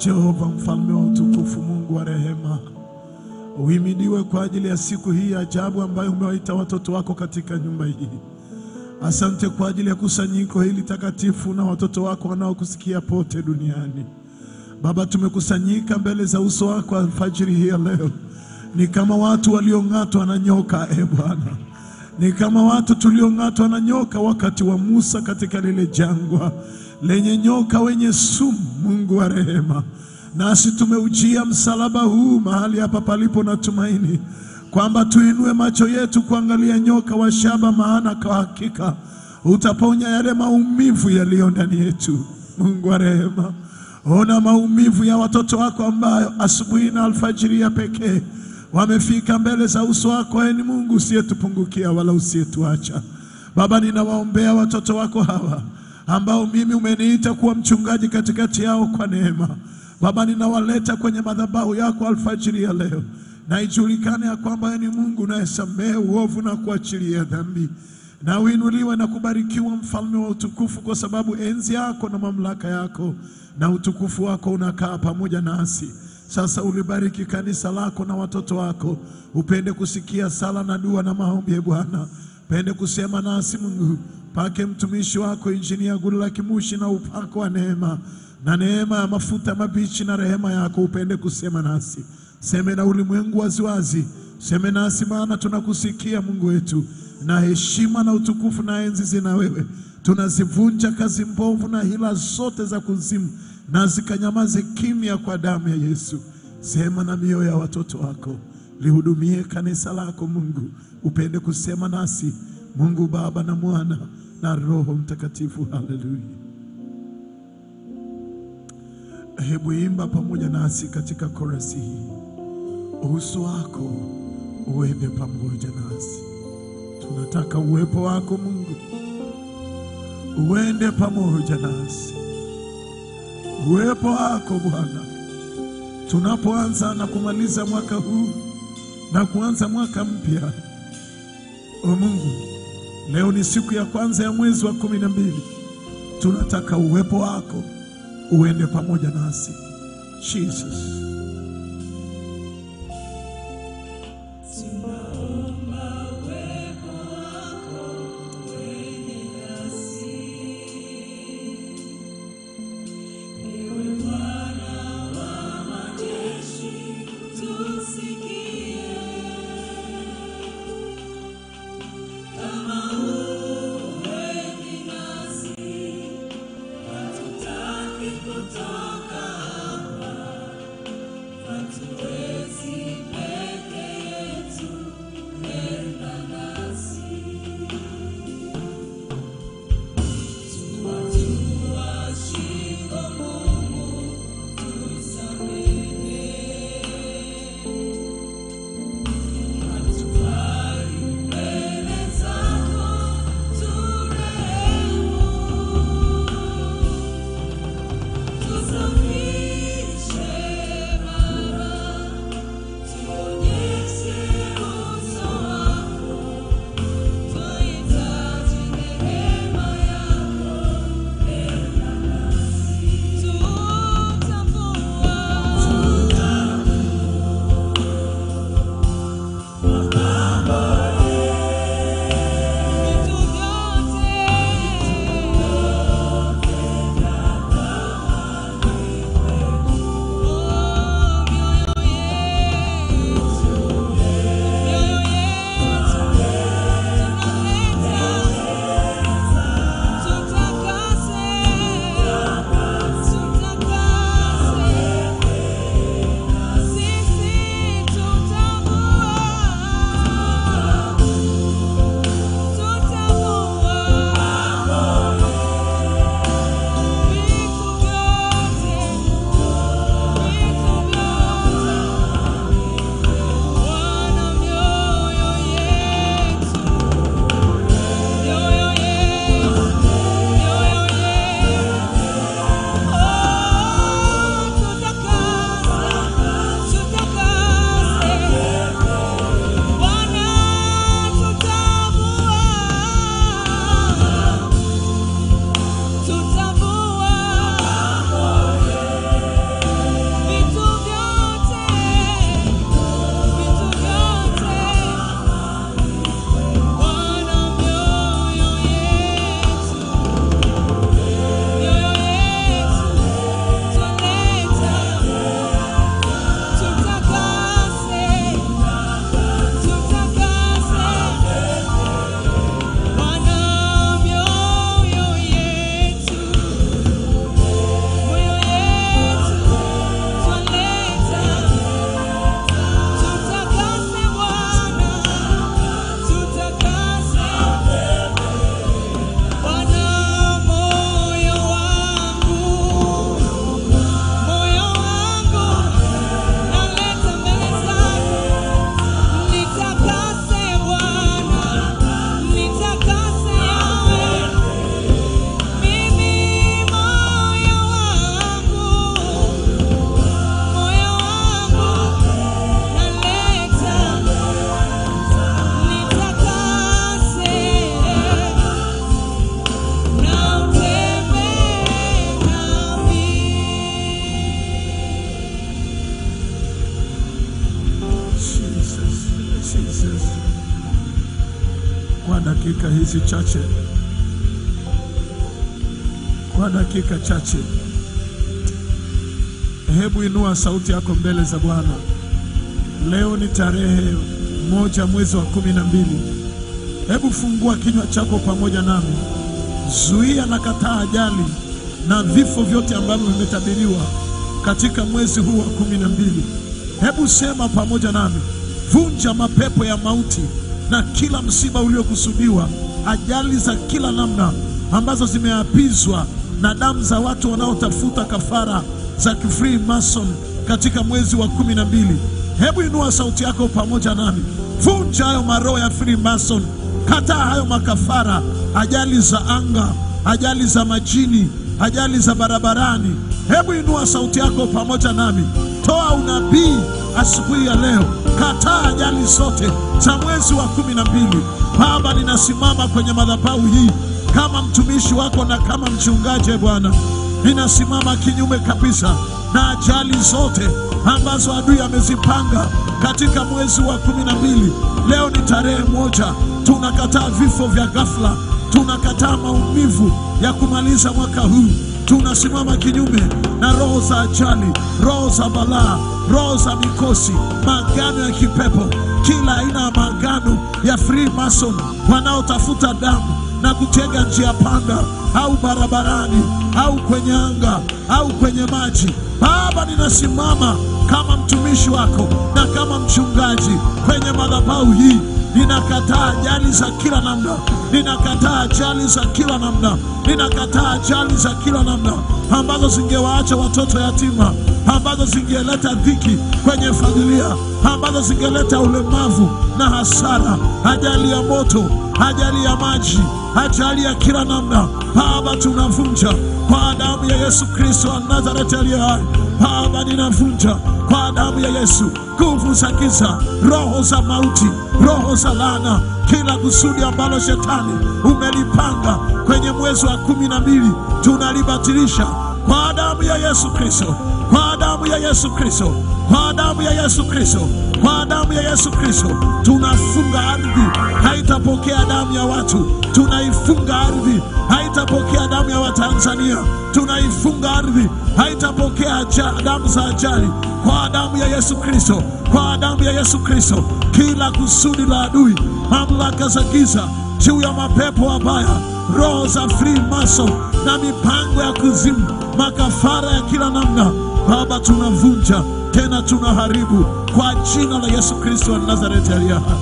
Jehova mfalme wa utukufu, Mungu wa rehema, uhimidiwe kwa ajili ya siku hii ya ajabu ambayo umewaita watoto wako katika nyumba hii. Asante kwa ajili ya kusanyiko hili takatifu na watoto wako wanaokusikia pote duniani. Baba, tumekusanyika mbele za uso wako alfajiri hii ya leo, ni kama watu waliong'atwa na nyoka. E Bwana, ni kama watu tuliong'atwa na nyoka wakati wa Musa katika lile jangwa lenye nyoka wenye sumu. Mungu wa rehema, nasi tumeujia msalaba huu mahali hapa palipo na tumaini kwamba tuinue macho yetu kuangalia nyoka wa shaba, maana kwa hakika utaponya yale maumivu yaliyo ndani yetu. Mungu wa rehema, ona maumivu ya watoto wako ambayo asubuhi na alfajiri ya pekee wamefika mbele za uso wako. Ee ni Mungu usiyetupungukia wala usiyetuacha. Baba, ninawaombea watoto wako hawa ambao mimi umeniita kuwa mchungaji katikati yao kwa neema. Baba, ninawaleta kwenye madhabahu yako alfajiri ya leo, na ijulikane ya kwamba wewe ni Mungu unayesamehe uovu na kuachilia dhambi, na uinuliwe na kubarikiwa, mfalme wa utukufu, kwa sababu enzi yako na mamlaka yako na utukufu wako unakaa pamoja nasi. Sasa ulibariki kanisa lako na watoto wako, upende kusikia sala na dua na maombi, e Bwana, pende kusema nasi Mungu. Pake mtumishi wako Injinia Gulula Kimushi na upako wa neema na neema ya mafuta mabichi na rehema yako, upende kusema nasi. Seme na ulimwengu waziwazi, seme nasi, maana tunakusikia Mungu wetu, na heshima na utukufu na enzi zina wewe. Tunazivunja kazi mbovu na hila zote za kuzimu, na zikanyamaze kimya kwa damu ya Yesu. Sema na mioyo ya watoto wako, lihudumie kanisa lako Mungu, upende kusema nasi Mungu Baba na Mwana na Roho Mtakatifu. Haleluya! Hebu imba pamoja nasi katika korasi hii, uso wako uende pamoja nasi. Tunataka uwepo wako Mungu uende pamoja nasi, uwepo wako Bwana, tunapoanza na kumaliza mwaka huu na kuanza mwaka mpya. O Mungu, leo ni siku ya kwanza ya mwezi wa kumi na mbili. Tunataka uwepo wako uende pamoja nasi Jesus. Hatutaki kutoka hapa kwa dakika hizi chache, kwa dakika chache, hebu inua sauti yako mbele za Bwana. Leo ni tarehe moja mwezi wa kumi na mbili. Hebu fungua kinywa chako pamoja nami, zuia na kataa ajali na vifo vyote ambavyo vimetabiriwa katika mwezi huu wa kumi na mbili. Hebu sema pamoja nami, vunja mapepo ya mauti na kila msiba uliokusudiwa, ajali za kila namna ambazo zimeapizwa na damu za watu wanaotafuta kafara za kifree mason katika mwezi wa kumi na mbili. Hebu inua sauti yako pamoja nami, vunja hayo maroho ya free mason, kataa hayo makafara, ajali za anga, ajali za majini, ajali za barabarani. Hebu inua sauti yako pamoja nami, toa unabii asubuhi ya leo, kataa ajali zote za mwezi wa kumi na mbili. Baba, ninasimama kwenye madhabahu hii kama mtumishi wako na kama mchungaji Bwana, ninasimama kinyume kabisa na ajali zote ambazo adui amezipanga katika mwezi wa kumi na mbili. Leo ni tarehe moja, tunakataa vifo vya ghafla, tunakataa maumivu ya kumaliza mwaka huu. Tunasimama kinyume na roho za ajali, roho za balaa, roho za mikosi, maagano ya kipepo, kila aina ya maagano ya free mason wanaotafuta damu na kutega njia panda au barabarani au kwenye anga au kwenye maji. Baba, ninasimama kama mtumishi wako na kama mchungaji kwenye madhabahu hii. Ninakataa ajali za kila namna, ninakataa ajali za kila namna, ninakataa ajali za kila namna ambazo zingewaacha watoto yatima, ambazo zingeleta dhiki kwenye familia, ambazo zingeleta ulemavu na hasara, ajali ya moto, ajali ya maji, ajali ya kila namna. Baba, tunavunja kwa damu ya Yesu Kristo wa Nazareti aliye hai. Baba, ninavunja kwa damu ya Yesu nguvu za giza, roho za mauti, roho za laana, kila kusudi ambalo shetani umelipanga kwenye mwezi wa kumi na mbili tunalibatilisha kwa damu ya Yesu Kristo, kwa damu ya Yesu Kristo, kwa damu ya Yesu Kristo, kwa damu ya Yesu Kristo. Tunafunga ardhi, haitapokea damu ya watu. Tunaifunga ardhi, haitapokea damu ya Watanzania. Tunaifunga ardhi, haitapokea aja- damu za ajali, kwa damu ya Yesu Kristo, kwa damu ya Yesu Kristo. Kila kusudi la adui, mamlaka za giza juu ya mapepo mabaya, roho za free mason na mipango ya kuzimu, makafara ya kila namna, Baba, tunavunja tena tunaharibu kwa jina la Yesu Kristo wa Nazareti aliye hai.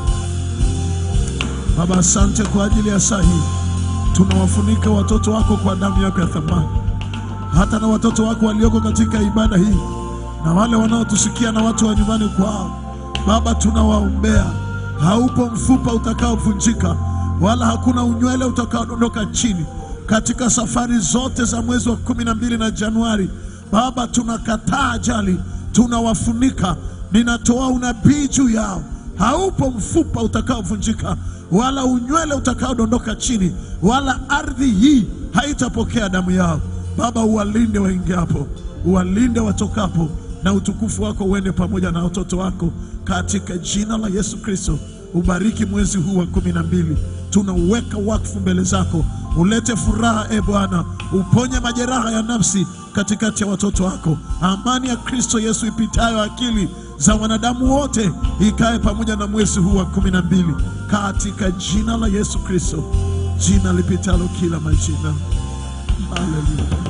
Baba, asante kwa ajili ya saa hii. Tunawafunika watoto wako kwa damu yako ya thamani, hata na watoto wako walioko katika ibada hii na wale wanaotusikia na watu wa nyumbani kwao. Baba, tunawaombea. Haupo mfupa utakaovunjika wala hakuna unywele utakaodondoka chini katika safari zote za mwezi wa kumi na mbili na Januari. Baba, tunakataa ajali, tunawafunika. Ninatoa unabii juu yao. Haupo mfupa utakaovunjika wala unywele utakaodondoka chini, wala ardhi hii haitapokea damu yao. Baba, uwalinde waingiapo, uwalinde watokapo, na utukufu wako uende pamoja na watoto wako katika jina la Yesu Kristo. Ubariki mwezi huu wa kumi na mbili, tunauweka wakfu mbele zako. Ulete furaha e Bwana, uponye majeraha ya nafsi katikati ya watoto wako. Amani ya Kristo Yesu ipitayo akili za wanadamu wote ikae pamoja na mwezi huu wa kumi na mbili katika jina la Yesu Kristo, jina lipitalo kila majina. Haleluya.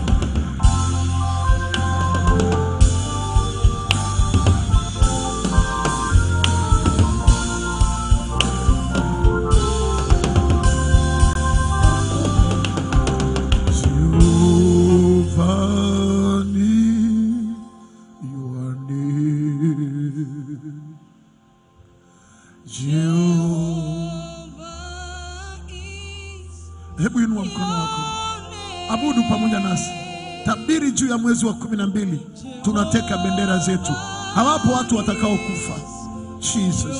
Giovanni, Ioane. Jehova. Hebu inua mkono wako, abudu pamoja nasi, tabiri juu ya mwezi wa kumi na mbili. Tunateka bendera zetu, hawapo watu watakaokufa. Jesus.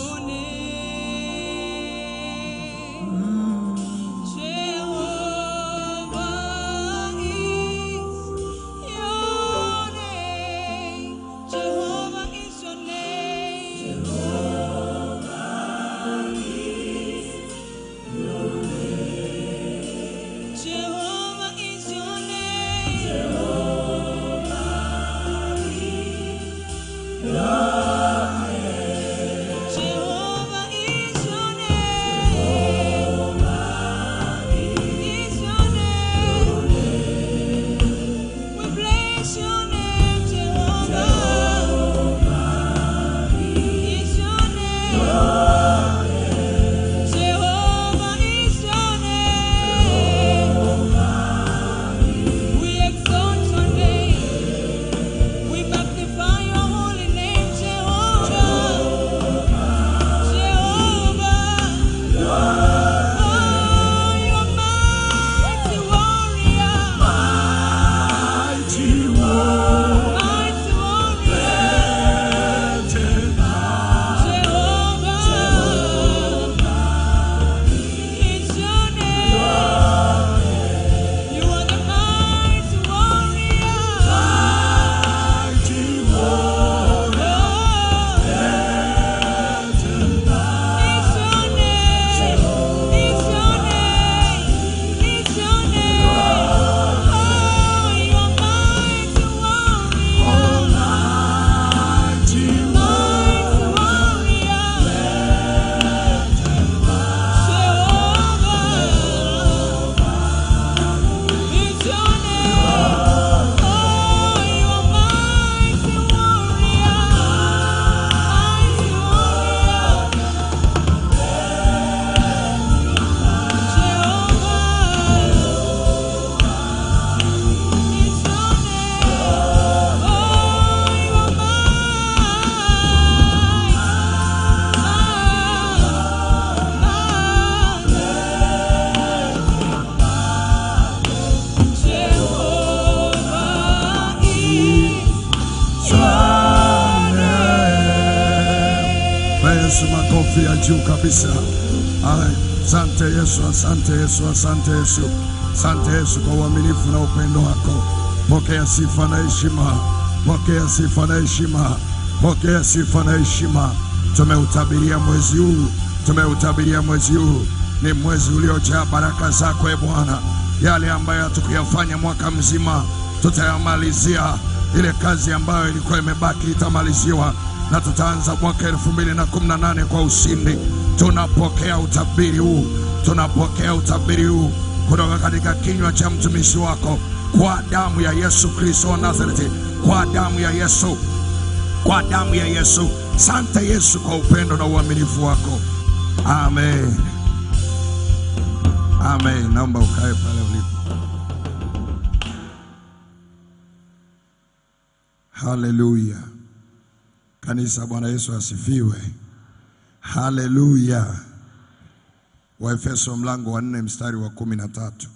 makofi ya juu kabisa. Ay, Asante Yesu, asante Yesu, asante Yesu, asante Yesu kwa uaminifu na upendo wako. Pokea sifa na heshima, pokea sifa na heshima, pokea sifa na heshima. Tumeutabiria mwezi huu, tumeutabiria mwezi huu, ni mwezi uliojaa baraka zako e Bwana. Yale ambayo hatukuyafanya mwaka mzima tutayamalizia. Ile kazi ambayo ilikuwa imebaki itamaliziwa na tutaanza mwaka elfu mbili na kumi na nane kwa ushindi. Tunapokea utabiri huu, tunapokea utabiri huu kutoka katika kinywa cha mtumishi wako, kwa damu ya Yesu Kristo wa Nazareti, kwa damu ya Yesu, kwa damu ya Yesu. Sante Yesu kwa upendo na uaminifu wako. Amen, amen. Naomba ukae pale ulipo. Haleluya. Kanisa, Bwana Yesu asifiwe. Haleluya. Waefeso mlango wa nne mstari wa kumi na tatu.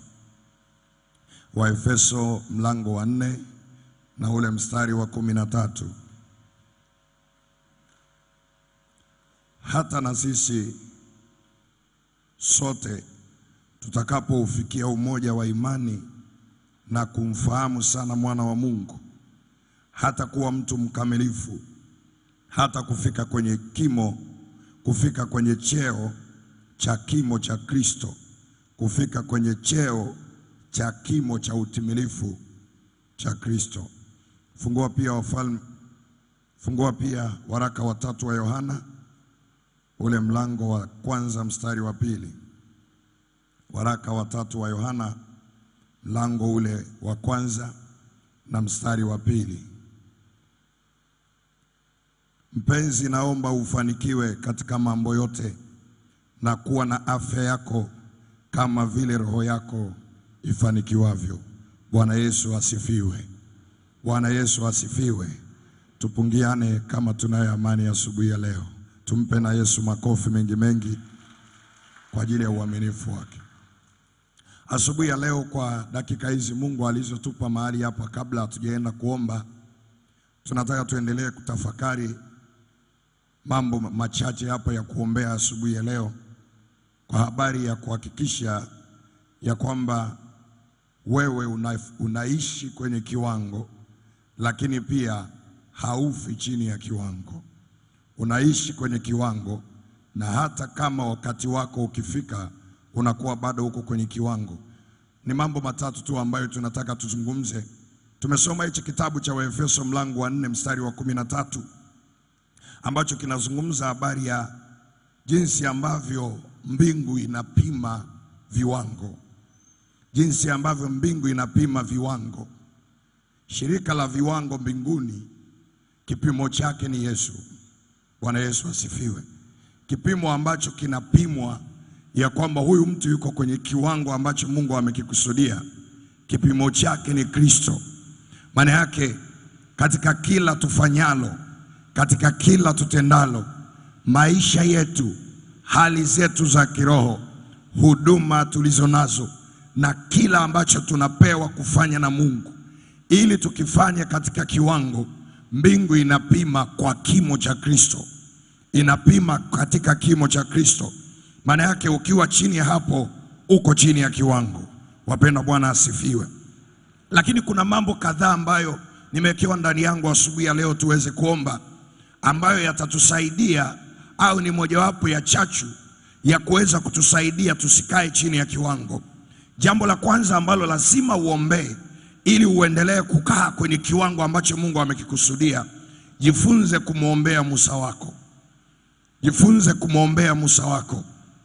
Waefeso mlango wa nne na ule mstari wa kumi na tatu. Hata na sisi sote tutakapoufikia umoja wa imani na kumfahamu sana mwana wa Mungu hata kuwa mtu mkamilifu, hata kufika kwenye kimo, kufika kwenye cheo cha kimo cha Kristo, kufika kwenye cheo cha kimo cha utimilifu cha Kristo. Fungua pia Wafalme, fungua pia waraka watatu wa Yohana ule mlango wa kwanza mstari wa pili. Waraka watatu wa Yohana mlango ule wa kwanza na mstari wa pili. Mpenzi, naomba ufanikiwe katika mambo yote na kuwa na afya yako kama vile roho yako ifanikiwavyo. Bwana Yesu asifiwe. Bwana Yesu asifiwe. Tupungiane kama tunayo amani asubuhi ya leo. Tumpe na Yesu makofi mengi mengi kwa ajili ya uaminifu wake. Asubuhi ya leo kwa dakika hizi Mungu alizotupa mahali hapa, kabla hatujaenda kuomba, tunataka tuendelee kutafakari mambo machache hapa ya kuombea asubuhi ya leo, kwa habari ya kuhakikisha ya kwamba wewe una, unaishi kwenye kiwango, lakini pia haufi chini ya kiwango. Unaishi kwenye kiwango, na hata kama wakati wako ukifika unakuwa bado uko kwenye kiwango. Ni mambo matatu tu ambayo tunataka tuzungumze. Tumesoma hichi kitabu cha Waefeso mlango wa nne mstari wa kumi na tatu ambacho kinazungumza habari ya jinsi ambavyo mbingu inapima viwango, jinsi ambavyo mbingu inapima viwango. Shirika la viwango mbinguni, kipimo chake ni Yesu. Bwana Yesu asifiwe. Kipimo ambacho kinapimwa ya kwamba huyu mtu yuko kwenye kiwango ambacho Mungu amekikusudia, kipimo chake ni Kristo. Maana yake katika kila tufanyalo, katika kila tutendalo, maisha yetu, hali zetu za kiroho, huduma tulizo nazo, na kila ambacho tunapewa kufanya na Mungu, ili tukifanya katika kiwango, mbingu inapima kwa kimo cha Kristo, inapima katika kimo cha Kristo. Maana yake ukiwa chini ya hapo, uko chini ya kiwango. Wapenda, Bwana asifiwe. Lakini kuna mambo kadhaa ambayo nimewekewa ndani yangu asubuhi ya leo tuweze kuomba, ambayo yatatusaidia au ni mojawapo ya chachu ya kuweza kutusaidia tusikae chini ya kiwango. Jambo la kwanza ambalo lazima uombee ili uendelee kukaa kwenye kiwango ambacho Mungu amekikusudia, jifunze kumwombea Musa wako, jifunze kumwombea Musa wako.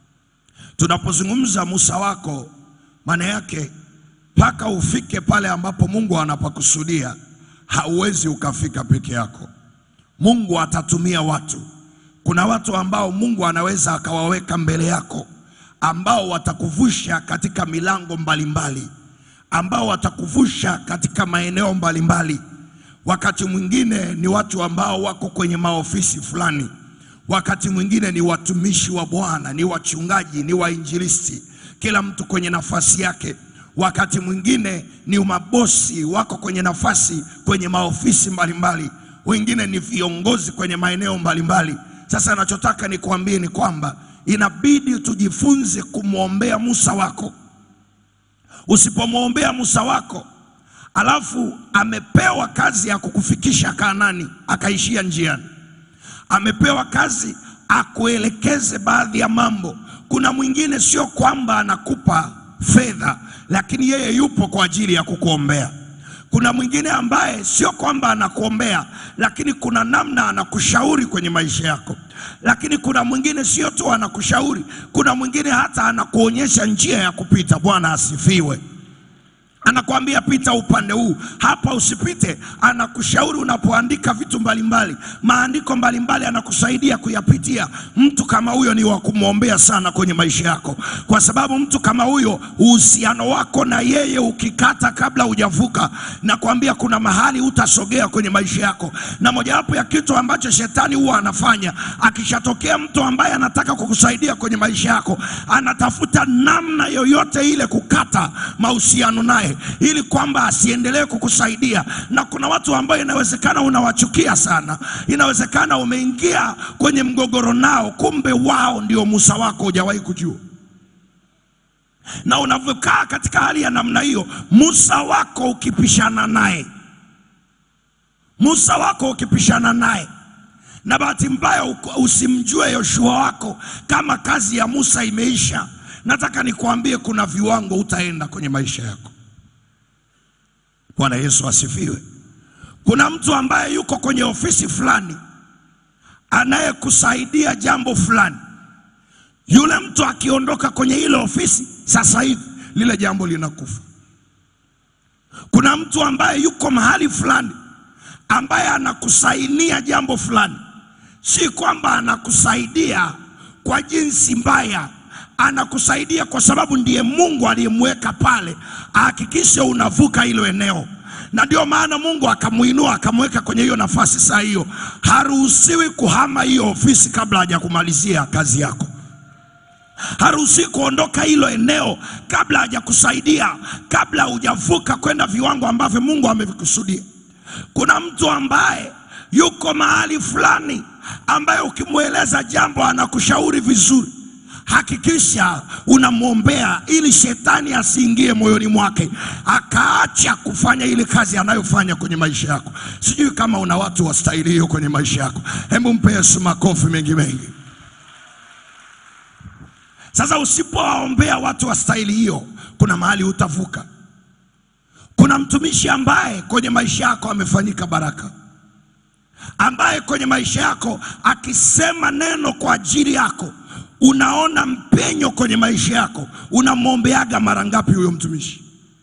Tunapozungumza Musa wako, maana yake mpaka ufike pale ambapo Mungu anapakusudia, hauwezi ukafika peke yako. Mungu atatumia watu. Kuna watu ambao Mungu anaweza akawaweka mbele yako, ambao watakuvusha katika milango mbalimbali, ambao watakuvusha katika maeneo mbalimbali. Wakati mwingine ni watu ambao wako kwenye maofisi fulani wakati mwingine ni watumishi wa Bwana, ni wachungaji, ni wainjilisti, kila mtu kwenye nafasi yake. Wakati mwingine ni mabosi, wako kwenye nafasi kwenye maofisi mbalimbali, wengine ni viongozi kwenye maeneo mbalimbali. Sasa anachotaka nikuambie ni kwamba inabidi tujifunze kumwombea Musa wako. Usipomwombea Musa wako alafu amepewa kazi ya kukufikisha Kanaani akaishia njiani, amepewa kazi akuelekeze baadhi ya mambo. Kuna mwingine sio kwamba anakupa fedha, lakini yeye yupo kwa ajili ya kukuombea. Kuna mwingine ambaye sio kwamba anakuombea, lakini kuna namna anakushauri kwenye maisha yako. Lakini kuna mwingine sio tu anakushauri, kuna mwingine hata anakuonyesha njia ya kupita. Bwana asifiwe anakwambia pita upande huu hapa, usipite. Anakushauri unapoandika vitu mbalimbali, maandiko mbalimbali, anakusaidia kuyapitia. Mtu kama huyo ni wa kumwombea sana kwenye maisha yako, kwa sababu mtu kama huyo, uhusiano wako na yeye ukikata kabla hujavuka, nakwambia kuna mahali utasogea kwenye maisha yako. Na mojawapo ya kitu ambacho shetani huwa anafanya, akishatokea mtu ambaye anataka kukusaidia kwenye maisha yako, anatafuta namna yoyote ile kukata mahusiano naye ili kwamba asiendelee kukusaidia. Na kuna watu ambao inawezekana unawachukia sana, inawezekana umeingia kwenye mgogoro nao, kumbe wao ndio Musa wako, hujawahi kujua. Na unavyokaa katika hali ya namna hiyo, Musa wako ukipishana naye, Musa wako ukipishana naye na bahati mbaya uko- usimjue Yoshua wako, kama kazi ya Musa imeisha, nataka nikuambie kuna viwango utaenda kwenye maisha yako. Bwana Yesu asifiwe. Kuna mtu ambaye yuko kwenye ofisi fulani anayekusaidia jambo fulani. Yule mtu akiondoka kwenye ile ofisi, sasa hivi lile jambo linakufa. Kuna mtu ambaye yuko mahali fulani ambaye anakusainia jambo fulani, si kwamba anakusaidia kwa jinsi mbaya, anakusaidia kwa sababu ndiye Mungu aliyemweka pale ahakikishe unavuka hilo eneo, na ndio maana Mungu akamuinua akamweka kwenye hiyo nafasi. Saa hiyo haruhusiwi kuhama hiyo ofisi kabla hajakumalizia kazi yako haruhusi kuondoka hilo eneo kabla hajakusaidia, kabla hujavuka kwenda viwango ambavyo Mungu amevikusudia. Kuna mtu ambaye yuko mahali fulani ambaye ukimweleza jambo anakushauri vizuri. Hakikisha unamwombea ili shetani asiingie moyoni mwake akaacha kufanya ile kazi anayofanya kwenye maisha yako. Sijui kama una watu wa staili hiyo kwenye maisha yako. Hebu mpe Yesu makofi mengi mengi. Sasa usipowaombea watu wa staili hiyo, kuna mahali utavuka. Kuna mtumishi ambaye kwenye maisha yako amefanyika baraka, ambaye kwenye maisha yako akisema neno kwa ajili yako unaona mpenyo kwenye maisha yako. Unamwombeaga mara ngapi huyo mtumishi?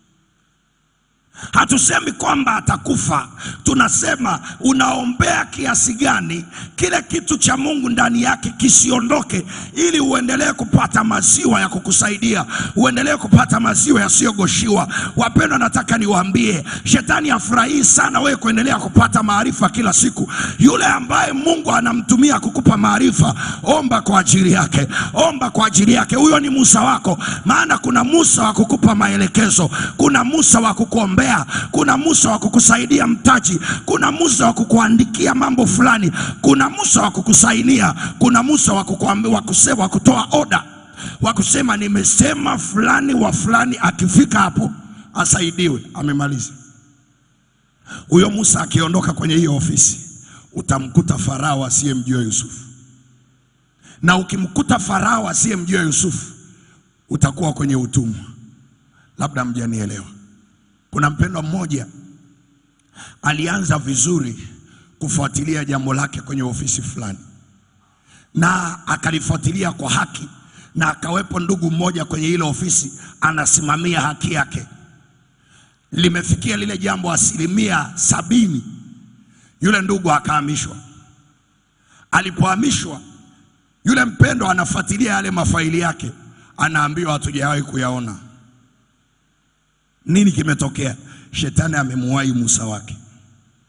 Hatusemi kwamba atakufa, tunasema unaombea kiasi gani kile kitu cha Mungu ndani yake kisiondoke, ili uendelee kupata maziwa ya kukusaidia, uendelee kupata maziwa yasiyogoshiwa. Wapendwa, nataka niwaambie, shetani afurahii sana wewe kuendelea kupata maarifa kila siku. Yule ambaye Mungu anamtumia kukupa maarifa, omba kwa ajili yake, omba kwa ajili yake. Huyo ni Musa wako, maana kuna Musa wa kukupa maelekezo, kuna Musa wa kukuombea, kuna Musa wa kukusaidia mtaji, kuna Musa wa kukuandikia mambo fulani, kuna Musa wa kukusainia, kuna Musa wa kukuambia, wa kusema, wa kutoa oda, wa kusema nimesema fulani wa fulani akifika hapo asaidiwe, amemaliza. Huyo Musa akiondoka kwenye hiyo ofisi, utamkuta Farao asiyemjua Yusufu, na ukimkuta Farao asiyemjua Yusufu utakuwa kwenye utumwa. Labda mjanielewa. Kuna mpendwa mmoja alianza vizuri kufuatilia jambo lake kwenye ofisi fulani, na akalifuatilia kwa haki, na akawepo ndugu mmoja kwenye ile ofisi anasimamia haki yake. Limefikia lile jambo asilimia sabini, yule ndugu akahamishwa. Alipohamishwa, yule mpendwa anafuatilia yale mafaili yake, anaambiwa hatujawahi kuyaona. Nini kimetokea? Shetani amemuwahi Musa wake.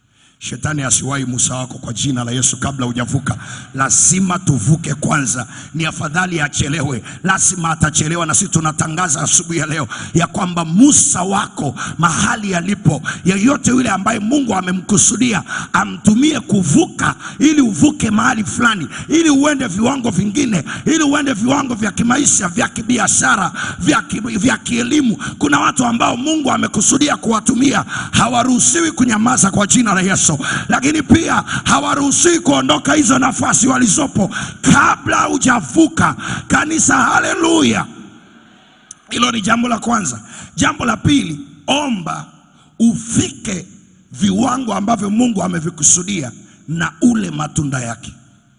Shetani asiwahi Musa wako kwa jina la Yesu kabla hujavuka. Lazima tuvuke kwanza. Ni afadhali achelewe, lazima atachelewa. Na sisi tunatangaza asubuhi ya leo ya kwamba Musa wako mahali alipo, yeyote yule ambaye Mungu amemkusudia amtumie kuvuka, ili uvuke mahali fulani, ili uende viwango vingine, ili uende viwango vya kimaisha, vya kibiashara, vya, ki, vya kielimu. Kuna watu ambao Mungu amekusudia kuwatumia, hawaruhusiwi kunyamaza kwa jina la Yesu, lakini pia hawaruhusiwi kuondoka hizo nafasi walizopo kabla hujavuka. Kanisa, haleluya! Hilo ni jambo la kwanza. Jambo la pili, omba ufike viwango ambavyo Mungu amevikusudia na ule matunda yake.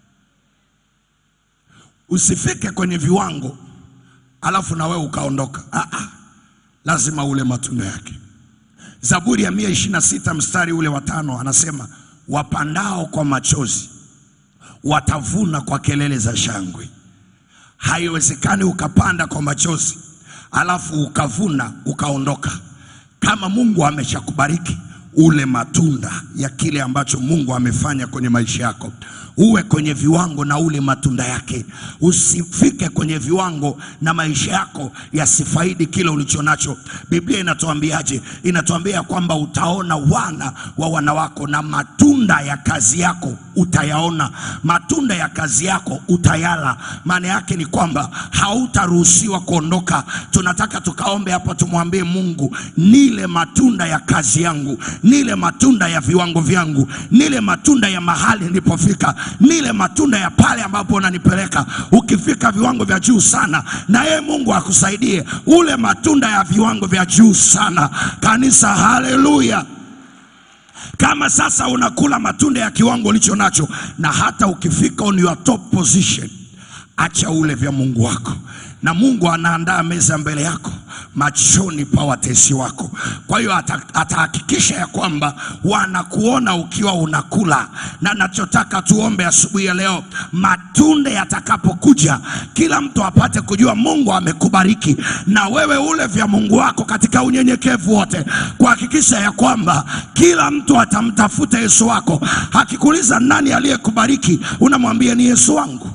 Usifike kwenye viwango alafu na wewe ukaondoka. Ah, ah. Lazima ule matunda yake. Zaburi ya mia ishirini na sita mstari ule wa tano anasema wapandao kwa machozi watavuna kwa kelele za shangwe. Haiwezekani ukapanda kwa machozi alafu ukavuna ukaondoka. Kama Mungu ameshakubariki ule matunda ya kile ambacho Mungu amefanya kwenye maisha yako, uwe kwenye viwango na ule matunda yake. Usifike kwenye viwango na maisha yako yasifaidi kile ulicho nacho. Biblia inatuambiaje? Inatuambia kwamba utaona wana wa wana wako na matunda ya kazi yako utayaona, matunda ya kazi yako utayala. Maana yake ni kwamba hautaruhusiwa kuondoka. Tunataka tukaombe hapa, tumwambie Mungu, nile matunda ya kazi yangu, nile matunda ya viwango vyangu, nile matunda ya mahali nilipofika, nile matunda ya pale ambapo unanipeleka. Ukifika viwango vya juu sana, na yeye Mungu akusaidie ule matunda ya viwango vya juu sana. Kanisa, haleluya! Kama sasa unakula matunda ya kiwango ulicho nacho, na hata ukifika on your top position, acha ule vya Mungu wako, na Mungu anaandaa meza mbele yako machoni pa watesi wako. Kwa hiyo ata- atahakikisha ya kwamba wanakuona ukiwa unakula, na nachotaka tuombe asubuhi ya leo, matunda yatakapokuja, kila mtu apate kujua Mungu amekubariki, na wewe ule vya Mungu wako katika unyenyekevu wote, kuhakikisha ya kwamba kila mtu atamtafuta Yesu wako. Akikuuliza nani aliyekubariki, unamwambia ni Yesu wangu.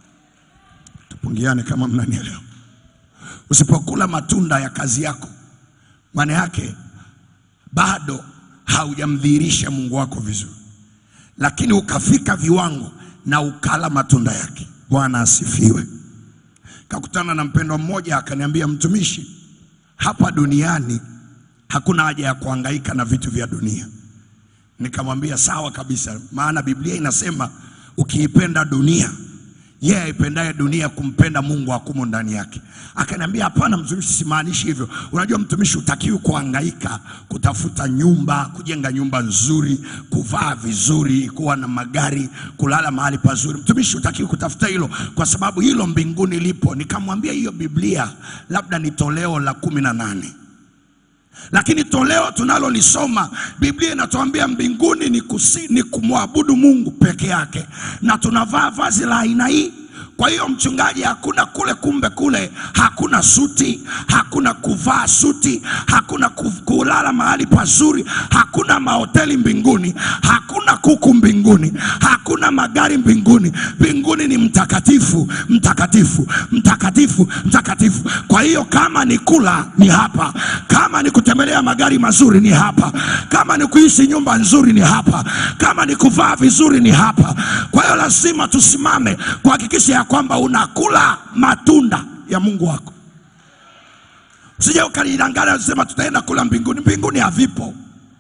Tupungiane kama mnanielewa. Usipokula matunda ya kazi yako, maana yake bado haujamdhihirisha Mungu wako vizuri, lakini ukafika viwango na ukala matunda yake. Bwana asifiwe. Kakutana na mpendwa mmoja akaniambia, mtumishi, hapa duniani hakuna haja ya kuhangaika na vitu vya dunia. Nikamwambia sawa kabisa, maana Biblia inasema ukiipenda dunia yeye aipendaye dunia kumpenda Mungu hakumo ndani yake. Akaniambia hapana, mtumishi, simaanishi hivyo. Unajua mtumishi, utakiwi kuhangaika kutafuta nyumba, kujenga nyumba nzuri, kuvaa vizuri, kuwa na magari, kulala mahali pazuri. Mtumishi, utakiwi kutafuta hilo, kwa sababu hilo mbinguni lipo. Nikamwambia hiyo Biblia labda ni toleo la kumi na nane lakini toleo tunalolisoma Biblia inatuambia mbinguni ni, kusi, ni kumwabudu Mungu peke yake, na tunavaa vazi la aina hii. Kwa hiyo mchungaji, hakuna kule, kumbe kule hakuna suti, hakuna kuvaa suti, hakuna ku- kulala mahali pazuri, hakuna mahoteli mbinguni, hakuna kuku mbinguni, hakuna magari mbinguni. Mbinguni ni mtakatifu, mtakatifu, mtakatifu, mtakatifu. Kwa hiyo kama ni kula ni hapa, kama ni kutembelea magari mazuri ni hapa, kama ni kuishi nyumba nzuri ni hapa, kama ni kuvaa vizuri ni hapa. Kwa hiyo lazima tusimame kuhakikisha ya kwamba unakula matunda ya Mungu wako. Usije ukalidanganya usema tutaenda kula mbinguni. Mbinguni havipo.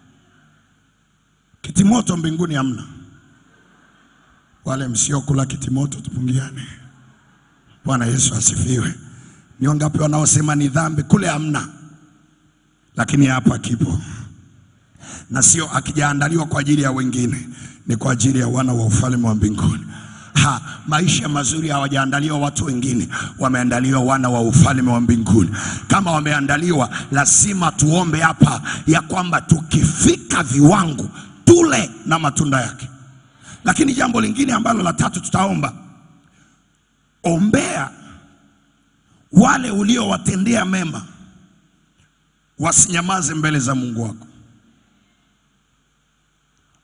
Kitimoto mbinguni hamna. Wale msiokula kitimoto tupungiane. Bwana Yesu asifiwe. Ni wangapi wanaosema ni dhambi? Kule hamna, lakini hapa kipo, na sio akijaandaliwa kwa ajili ya wengine, ni kwa ajili ya wana wa ufalme wa mbinguni. Ha, maisha mazuri hawajaandaliwa watu wengine, wameandaliwa wana wa ufalme wa mbinguni. Kama wameandaliwa, lazima tuombe hapa ya kwamba tukifika viwango tule na matunda yake. Lakini jambo lingine ambalo la tatu tutaomba, ombea wale uliowatendea mema wasinyamaze mbele za Mungu wako.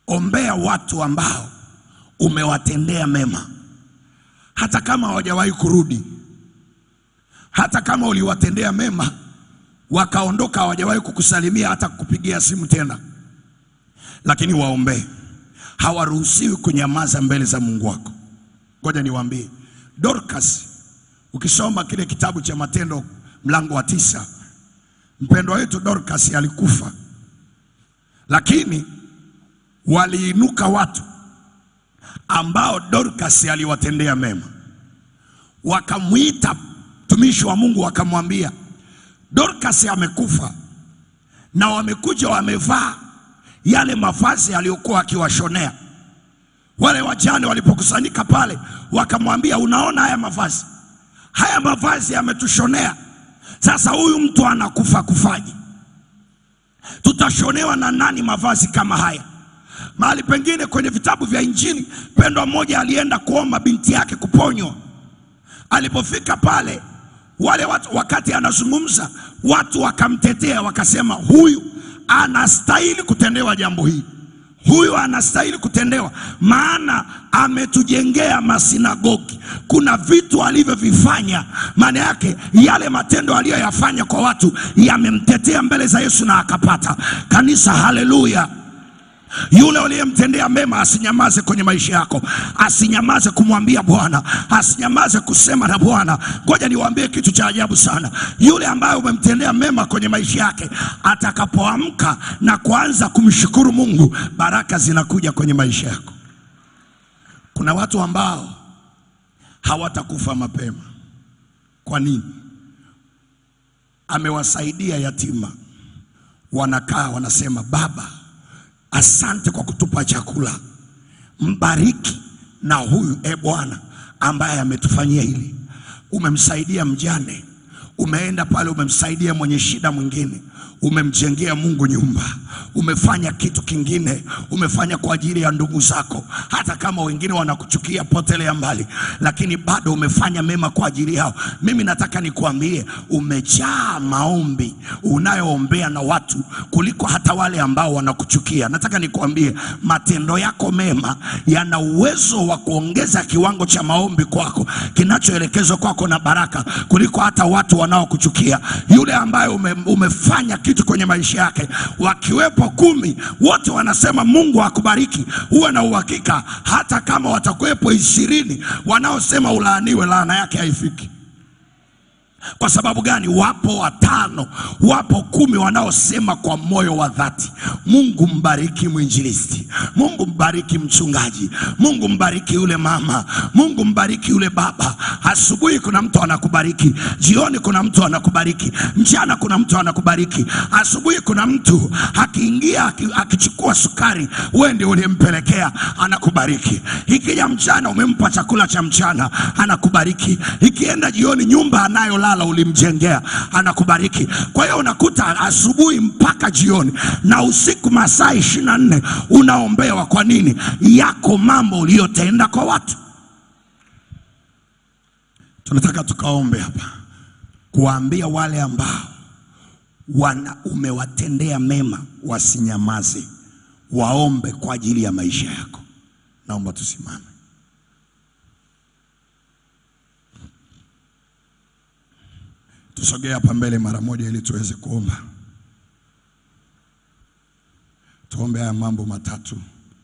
ombea watu ambao umewatendea mema, hata kama hawajawahi kurudi, hata kama uliwatendea mema wakaondoka, hawajawahi kukusalimia hata kukupigia simu tena, lakini waombee. Hawaruhusiwi kunyamaza mbele za Mungu wako. Ngoja niwaambie, Dorcas, ukisoma kile kitabu cha Matendo mlango wa tisa, mpendwa wetu Dorcas alikufa, lakini waliinuka watu ambao Dorcas aliwatendea mema, wakamwita mtumishi wa Mungu, wakamwambia Dorcas amekufa, na wamekuja wamevaa yale mavazi aliyokuwa akiwashonea. Wale wajane walipokusanyika pale, wakamwambia unaona, haya mavazi haya mavazi ametushonea. Sasa huyu mtu anakufa kufaje? Tutashonewa na nani mavazi kama haya? Mahali pengine kwenye vitabu vya Injili, pendwa mmoja alienda kuomba binti yake kuponywa. Alipofika pale, wale watu, wakati anazungumza, watu wakamtetea, wakasema huyu anastahili kutendewa jambo hili, huyu anastahili kutendewa, maana ametujengea masinagogi. Kuna vitu alivyovifanya, maana yake yale matendo aliyoyafanya kwa watu yamemtetea mbele za Yesu na akapata kanisa. Haleluya! Yule uliyemtendea mema asinyamaze kwenye maisha yako, asinyamaze kumwambia Bwana, asinyamaze kusema na Bwana. Ngoja niwaambie kitu cha ajabu sana. Yule ambaye umemtendea mema kwenye maisha yake, atakapoamka na kuanza kumshukuru Mungu, baraka zinakuja kwenye maisha yako. Kuna watu ambao hawatakufa mapema. Kwa nini? Amewasaidia yatima, wanakaa wanasema, Baba, asante kwa kutupa chakula, mbariki na huyu e Bwana ambaye ametufanyia hili. Umemsaidia mjane, umeenda pale, umemsaidia mwenye shida mwingine, umemjengea Mungu nyumba, umefanya kitu kingine, umefanya kwa ajili ya ndugu zako, hata kama wengine wanakuchukia, potelea mbali, lakini bado umefanya mema kwa ajili yao. Mimi nataka nikuambie, umejaa maombi unayoombea na watu kuliko hata wale ambao wanakuchukia. Nataka nikuambie, matendo yako mema yana uwezo wa kuongeza kiwango cha maombi kwako kinachoelekezwa kwako na baraka kuliko hata watu wanaokuchukia. Yule ambaye ume, umefanya kitu kwenye maisha yake, wakiwepo kumi, wote wanasema Mungu akubariki, uwe na uhakika, hata kama watakuwepo ishirini wanaosema ulaaniwe, laana yake haifiki. Kwa sababu gani? Wapo watano, wapo kumi wanaosema kwa moyo wa dhati, Mungu mbariki mwinjilisti, Mungu mbariki mchungaji, Mungu mbariki yule mama, Mungu mbariki yule baba. Asubuhi kuna mtu anakubariki, jioni kuna mtu anakubariki, mchana kuna mtu anakubariki. Asubuhi kuna mtu akiingia aki- akichukua sukari, wewe ndio uliyempelekea, anakubariki. Ikija mchana umempa chakula cha mchana, anakubariki. Ikienda jioni, nyumba anayolala ulimjengea, anakubariki. Kwa hiyo unakuta asubuhi mpaka jioni na usiku masaa ishirini na nne unaombewa. Kwa nini? Yako mambo uliyotenda kwa watu. Tunataka tukaombe hapa kuwaambia wale ambao wana umewatendea mema wasinyamaze, waombe kwa ajili ya maisha yako. Naomba tusimame. Tusogee hapa mbele mara moja ili tuweze kuomba. Tuombe haya mambo matatu.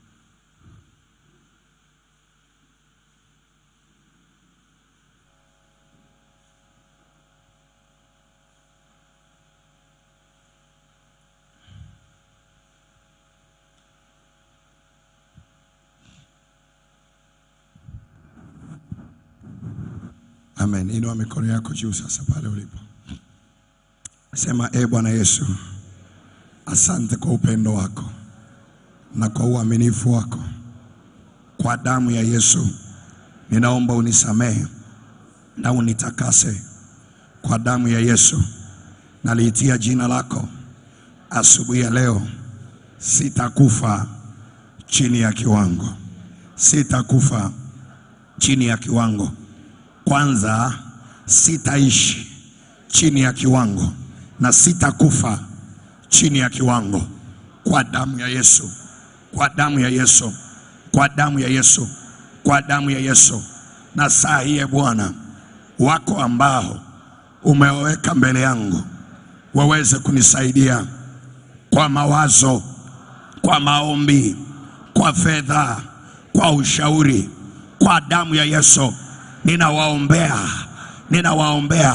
Amen. Inua mikono yako juu sasa pale ulipo. Sema, e Bwana Yesu, asante kwa upendo wako na kwa uaminifu wako. Kwa damu ya Yesu ninaomba unisamehe na unitakase. Kwa damu ya Yesu naliitia jina lako asubuhi ya leo. Sitakufa chini ya kiwango, sitakufa chini ya kiwango. Kwanza sitaishi chini ya kiwango na sitakufa chini ya kiwango. Kwa damu ya Yesu kwa damu ya Yesu, kwa damu ya Yesu, kwa damu ya Yesu. Na saa hii e Bwana, wako ambao umeweka mbele yangu waweze kunisaidia kwa mawazo, kwa maombi, kwa fedha, kwa ushauri, kwa damu ya Yesu ninawaombea, ninawaombea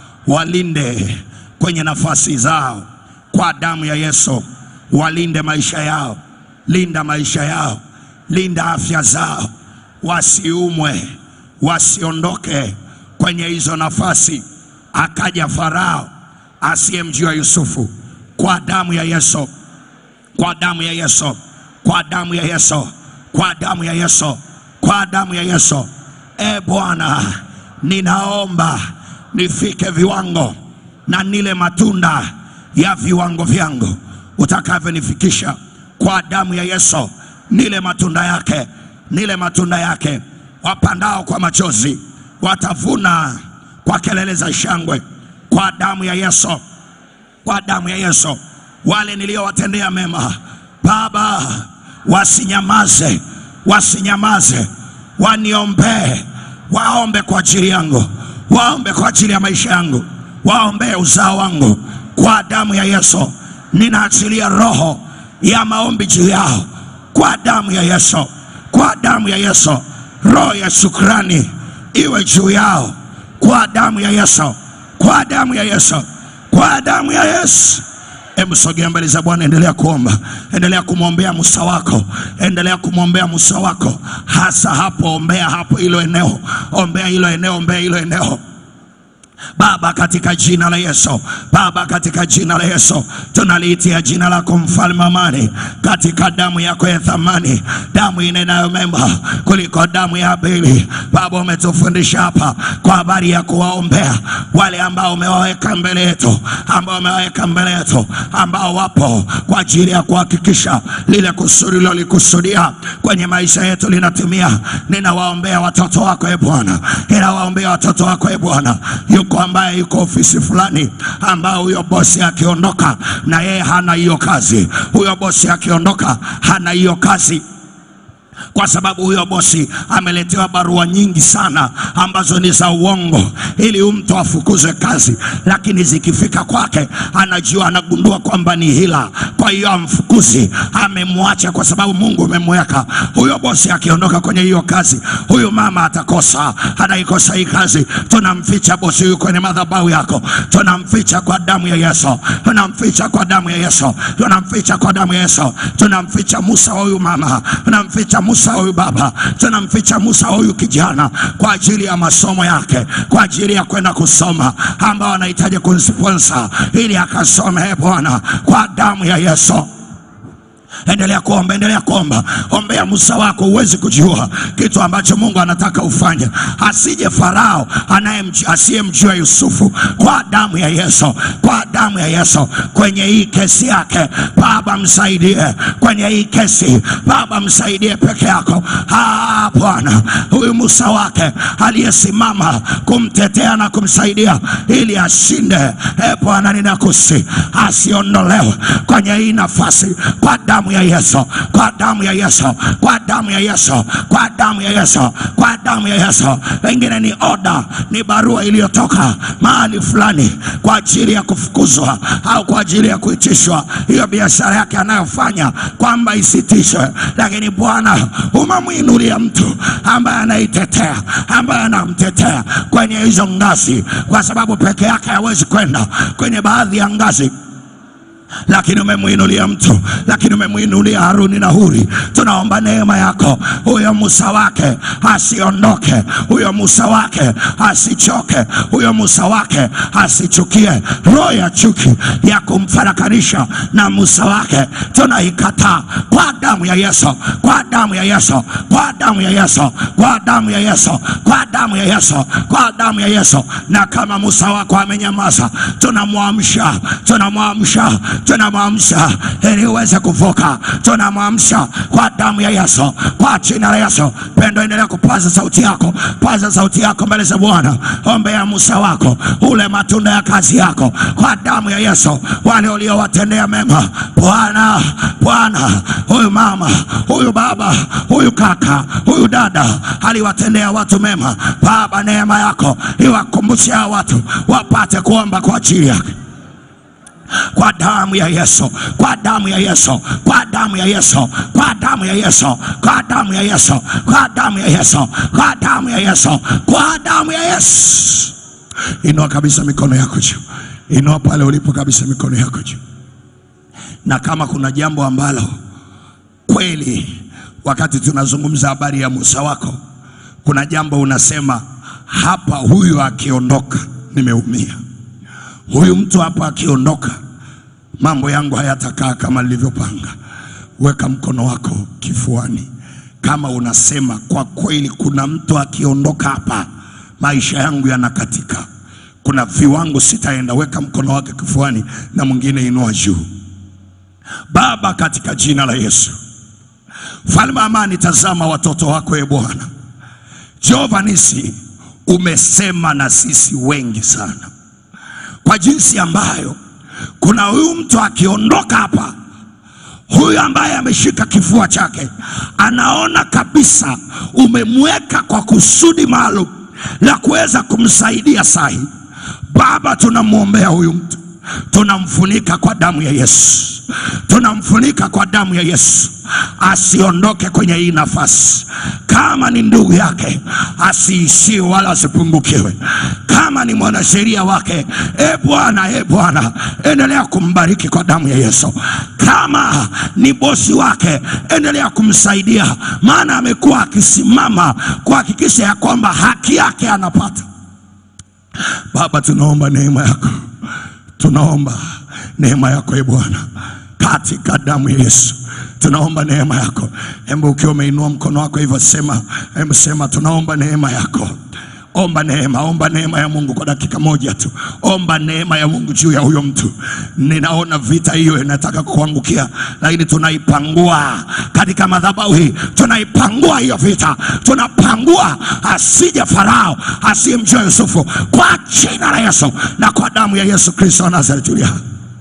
walinde kwenye nafasi zao kwa damu ya Yesu, walinde maisha yao, linda maisha yao, linda afya zao, wasiumwe, wasiondoke kwenye hizo nafasi. Akaja Farao asiyemjua Yusufu, kwa damu ya Yesu, kwa damu ya Yesu, kwa damu ya Yesu, kwa damu ya Yesu, kwa damu ya Yesu. E Bwana, ninaomba nifike viwango na nile matunda ya viwango vyangu utakavyonifikisha kwa damu ya Yesu, nile matunda yake, nile matunda yake. Wapandao kwa machozi watavuna kwa kelele za shangwe, kwa damu ya Yesu, kwa damu ya Yesu. Wale niliowatendea mema, Baba, wasinyamaze, wasinyamaze, waniombee, waombe kwa ajili yangu, waombe kwa ajili ya maisha yangu, waombee uzao wangu kwa damu ya Yesu. Ninaachilia roho ya maombi juu yao kwa damu ya Yesu, kwa damu ya Yesu. Roho ya shukrani iwe juu yao kwa damu ya Yesu, kwa damu ya Yesu, kwa damu ya Yesu. Hebu sogea mbele za Bwana, endelea kuomba, endelea kumwombea Musa wako, endelea kumwombea Musa wako, hasa hapo, ombea hapo hilo eneo, ombea hilo eneo, ombea hilo eneo. Baba, katika jina la Yesu, Baba, katika jina la Yesu, tunaliitia jina lako mfalme amani, katika damu yako ya thamani, damu inenayo mema kuliko damu ya Abeli. Baba, umetufundisha hapa kwa habari ya kuwaombea wale ambao umewaweka mbele yetu, ambao umewaweka mbele yetu, ambao wapo kwa ajili ya kuhakikisha lile kusudi lilolikusudia kwenye maisha yetu linatimia. Ninawaombea watoto wako e Bwana, ninawaombea watoto wako e Bwana. Yuko ambaye yuko ofisi fulani, ambao huyo bosi akiondoka na yeye hana hiyo kazi, huyo bosi akiondoka hana hiyo kazi kwa sababu huyo bosi ameletewa barua nyingi sana ambazo ni za uongo, ili huyu mtu afukuzwe kazi, lakini zikifika kwake anajua, anagundua kwamba ni hila. Kwa hiyo amfukuzi, amemwacha kwa sababu Mungu umemweka. Huyo bosi akiondoka kwenye hiyo kazi, huyu mama atakosa, anaikosa hii kazi. Tunamficha bosi huyu kwenye madhabahu yako, tunamficha kwa damu ya Yesu, tunamficha kwa damu ya Yesu, tunamficha kwa damu ya Yesu, tunamficha Musa wa huyu mama, tunamficha Musa huyu baba, tunamficha Musa huyu kijana kwa ajili ya masomo yake, kwa ajili ya kwenda kusoma, ambao anahitaji kusponsor ili akasome. E Bwana, kwa damu ya Yesu Endelea kuomba, endelea kuomba, ombea Musa wako. Huwezi kujua kitu ambacho Mungu anataka ufanye, asije Farao anayemjua asiyemjua Yusufu. Kwa damu ya Yesu, kwa damu ya Yesu, kwenye hii kesi yake Baba msaidie, kwenye hii kesi Baba msaidie peke yako. Ah, Bwana, huyu Musa wake aliyesimama kumtetea na kumsaidia ili ashinde, e Bwana, ninakusi asiondolewe kwenye hii nafasi kwa damu ya Yesu, kwa damu ya Yesu, kwa damu ya Yesu, kwa damu ya Yesu, kwa damu ya Yesu. Wengine ni oda, ni barua iliyotoka mahali fulani kwa ajili ya kufukuzwa au kwa ajili ya kuitishwa hiyo biashara yake anayofanya kwamba isitishwe, lakini Bwana umemwinulia mtu ambaye anaitetea, ambaye anamtetea kwenye hizo ngazi, kwa sababu peke yake hawezi kwenda kwenye baadhi ya ngazi lakini umemwinulia mtu, lakini umemwinulia Haruni na Huri. Tunaomba neema yako, huyo Musa wake asiondoke, huyo Musa wake asichoke, huyo Musa wake asichukie. Roho ya chuki ya kumfarakanisha na Musa wake tunaikataa kwa damu ya Yesu, kwa damu ya Yesu, kwa damu ya Yesu, kwa damu ya Yesu, kwa damu ya Yesu, kwa damu ya Yesu. Na kama Musa wako amenyamaza, tunamwamsha, tunamwamsha tunamwamsha ili uweze kuvuka, tunamwamsha kwa damu ya Yesu, kwa jina la Yesu. Pendo, endelea kupaza sauti yako, paza sauti yako mbele za Bwana, ombea Musa wako, ule matunda ya kazi yako kwa damu ya Yesu, wale uliowatendea mema Bwana, Bwana, huyu mama, huyu baba, huyu kaka, huyu dada aliwatendea watu mema. Baba, neema yako iwakumbushe hao watu wapate kuomba kwa ajili yake kwa damu ya Yesu, kwa damu ya Yesu, kwa damu ya Yesu, kwa damu ya Yesu, kwa damu ya Yesu, kwa damu ya Yesu, kwa damu ya Yesu, kwa damu ya Yesu. Inua kabisa mikono yako juu, inua pale ulipo kabisa mikono yako juu, na kama kuna jambo ambalo kweli, wakati tunazungumza habari ya Musa wako, kuna jambo unasema hapa, huyu akiondoka nimeumia huyu mtu hapa akiondoka, mambo yangu hayatakaa kama nilivyopanga. Weka mkono wako kifuani kama unasema kwa kweli, kuna mtu akiondoka hapa, maisha yangu yanakatika, kuna viwango sitaenda. Weka mkono wake kifuani, na mwingine inua juu. Baba, katika jina la Yesu, mfalme wa amani, tazama watoto wako, e Bwana Jehova nisi, umesema na sisi wengi sana kwa jinsi ambayo kuna huyu mtu akiondoka hapa, huyu ambaye ameshika kifua chake anaona kabisa umemweka kwa kusudi maalum la kuweza kumsaidia sahi. Baba, tunamwombea huyu mtu, tunamfunika kwa damu ya Yesu, tunamfunika kwa damu ya Yesu, asiondoke kwenye hii nafasi. Kama ni ndugu yake, asiishie wala asipungukiwe. Kama ni mwanasheria wake, e Bwana, e Bwana, endelea kumbariki kwa damu ya Yesu. Kama ni bosi wake, endelea kumsaidia, maana amekuwa akisimama kuhakikisha ya kwamba haki yake anapata. Baba, tunaomba neema yako, tunaomba neema yako e Bwana, katika damu ya Yesu tunaomba neema yako. Hebu ukiwa umeinua mkono wako hivyo, sema, hebu sema, tunaomba neema yako. Omba neema, omba neema ya Mungu kwa dakika moja tu. Omba neema ya Mungu juu ya huyo mtu. Ninaona vita hiyo inataka kuangukia, lakini tunaipangua katika madhabahu hii, tunaipangua hiyo vita, tunapangua asije Farao asiyemjua Yusufu, kwa jina la Yesu na kwa damu ya Yesu Kristo wa Nazareti. Yes,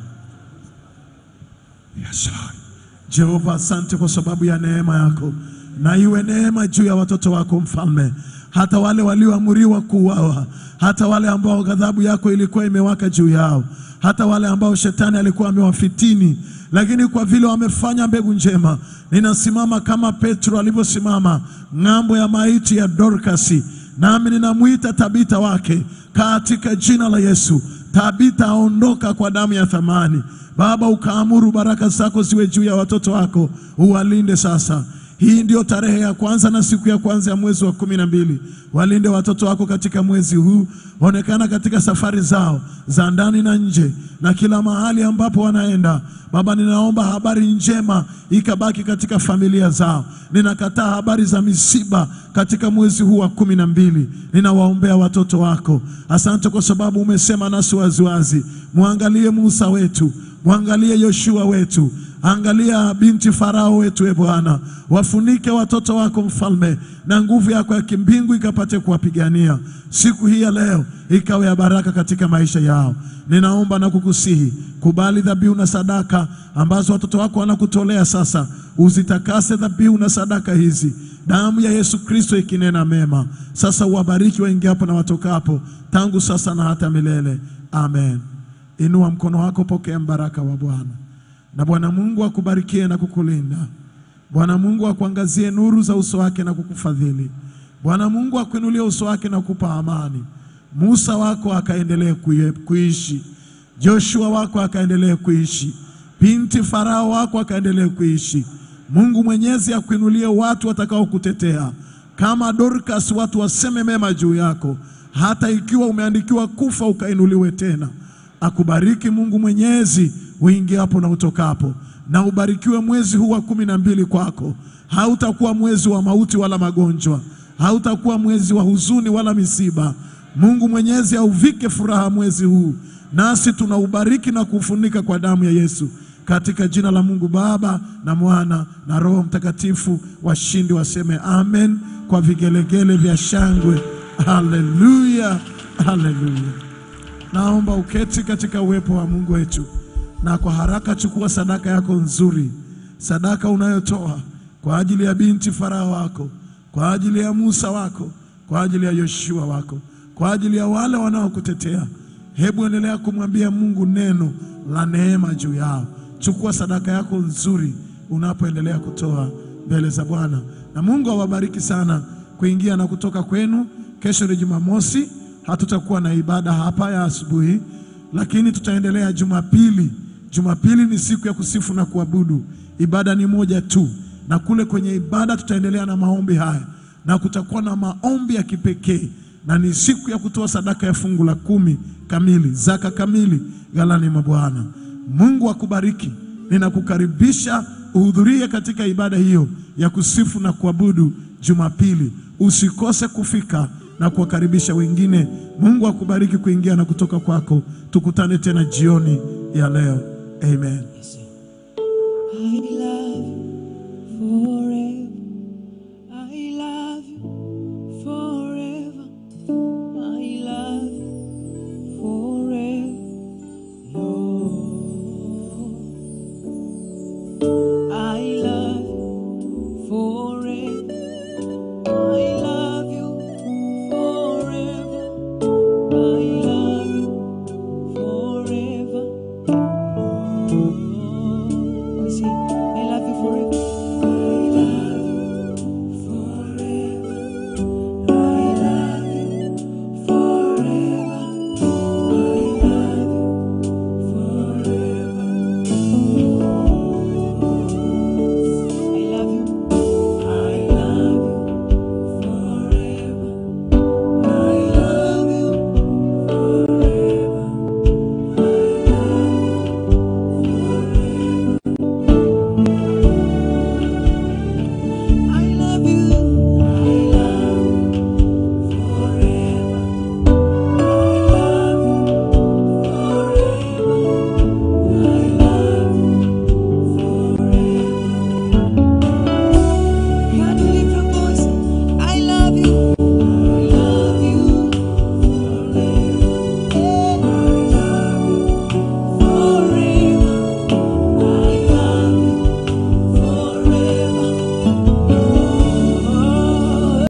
Lord. Jehova, asante kwa sababu ya neema yako, na iwe neema juu ya watoto wako mfalme, hata wale walioamuriwa kuuawa, hata wale ambao ghadhabu yako ilikuwa imewaka juu yao, hata wale ambao shetani alikuwa amewafitini, lakini kwa vile wamefanya mbegu njema, ninasimama kama Petro alivyosimama ng'ambo ya maiti ya Dorkasi, nami ninamwita Tabita wake katika jina la Yesu. Tabita aondoka kwa damu ya thamani. Baba, ukaamuru baraka zako ziwe juu ya watoto wako, uwalinde sasa. Hii ndio tarehe ya kwanza na siku ya kwanza ya mwezi wa kumi na mbili. Walinde watoto wako katika mwezi huu, onekana katika safari zao za ndani na nje na kila mahali ambapo wanaenda. Baba, ninaomba habari njema ikabaki katika familia zao. Ninakataa habari za misiba katika mwezi huu wa kumi na mbili. Ninawaombea watoto wako. Asante kwa sababu umesema nasi waziwazi. Mwangalie Musa wetu, mwangalie Yoshua wetu, angalia binti Farao wetu, e Bwana, wafunike watoto wako mfalme, na nguvu yako ya kimbingu ikapate kuwapigania siku hii ya leo, ikawe ya baraka katika maisha yao. Ninaomba na kukusihi, kubali dhabihu na sadaka ambazo watoto wako wanakutolea sasa, uzitakase dhabihu na sadaka hizi, damu ya Yesu Kristo ikinena mema. Sasa uwabariki waingiapo na watokapo, tangu sasa na hata milele. Amen. Inua mkono wako, pokea mbaraka wa Bwana. Na Bwana Mungu akubarikie na kukulinda. Bwana Mungu akuangazie nuru za uso wake na kukufadhili. Bwana Mungu akuinulie uso wake na kukupa amani. Musa wako akaendelee kuye- kuishi, Joshua wako akaendelee kuishi, binti Farao wako akaendelee kuishi. Mungu Mwenyezi akuinulie watu watakao kutetea kama Dorcas, watu waseme mema juu yako, hata ikiwa umeandikiwa kufa ukainuliwe tena. Akubariki Mungu Mwenyezi uingiapo na utokapo, na ubarikiwe mwezi huu wa kumi na mbili kwako. Hautakuwa mwezi wa mauti wala magonjwa, hautakuwa mwezi wa huzuni wala misiba. Mungu Mwenyezi auvike furaha mwezi huu nasi tunaubariki na kuufunika kwa damu ya Yesu katika jina la Mungu Baba na Mwana na Roho Mtakatifu. Washindi waseme amen kwa vigelegele vya shangwe. Haleluya, haleluya. Naomba uketi katika uwepo wa Mungu wetu, na kwa haraka chukua sadaka yako nzuri, sadaka unayotoa kwa ajili ya binti Farao wako, kwa ajili ya Musa wako, kwa ajili ya Yoshua wako, kwa ajili ya wale wanaokutetea. Hebu endelea kumwambia Mungu neno la neema juu yao. Chukua sadaka yako nzuri unapoendelea kutoa mbele za Bwana, na Mungu awabariki sana kuingia na kutoka kwenu. Kesho ni Jumamosi, hatutakuwa na ibada hapa ya asubuhi, lakini tutaendelea Jumapili. Jumapili ni siku ya kusifu na kuabudu, ibada ni moja tu, na kule kwenye ibada tutaendelea na maombi haya, na kutakuwa na maombi ya kipekee, na ni siku ya kutoa sadaka ya fungu la kumi kamili, zaka kamili ghalani mwa Bwana. Mungu akubariki. Ninakukaribisha uhudhurie katika ibada hiyo ya kusifu na kuabudu Jumapili. Usikose kufika na kuwakaribisha wengine. Mungu akubariki kuingia na kutoka kwako. Tukutane tena jioni ya leo. Amen.